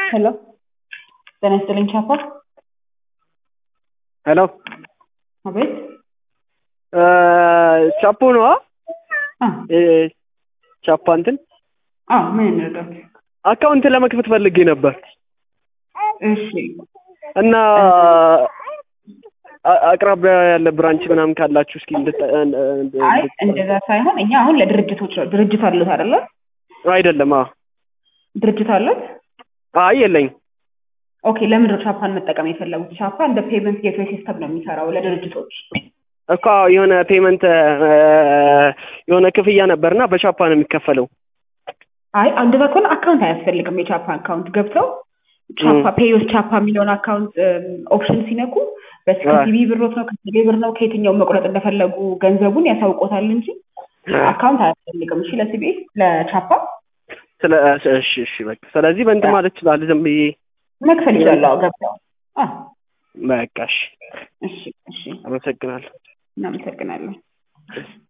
ሄሎ ጤና ይስጥልኝ ቻፓ። ሄሎ አቤት። ቻፖ ነዋ። አ ቻፓ እንትን አ ምን እንርዳት? አካውንት ለመክፈት ፈልጌ ነበር እሺ እና አ- አቅራቢያ ያለ ብራንች ምናምን ካላችሁ እስኪ እንድት አይ እንደዛ ሳይሆን እኛ አሁን ለድርጅቶች ነው። ድርጅት አሉት አይደለ? አይደለም። አዎ ድርጅት አሉት። አይ የለኝም። ኦኬ ለምንድን ነው ቻፓን መጠቀም የፈለጉት? ቻፓ እንደ ፔመንት ጌትዌይ ሲስተም ነው የሚሰራው ለድርጅቶች። እኮ የሆነ ፔመንት የሆነ ክፍያ ነበርና በቻፓ ነው የሚከፈለው። አይ እንደዛ ከሆነ አካውንት አያስፈልግም። የቻፓ አካውንት ገብተው ቻፓ ፔዮስ ቻፓ የሚለውን አካውንት ኦፕሽን ሲነኩ በሲሲቲቪ ብሮት ነው ከቴሌ ብር ነው ከየትኛው መቁረጥ እንደፈለጉ ገንዘቡን ያሳውቆታል እንጂ አካውንት አያስፈልግም። እሺ ለሲቢኤስ ለቻፓ ስለ እሺ እሺ በቃ ስለዚህ በእንትን ማለት ይችላል ዝም ብዬ መክፈል ይችላሉ። አዎ ገብተው አ በቃ እሺ እሺ እሺ አመሰግናለሁ። እናመሰግናለን።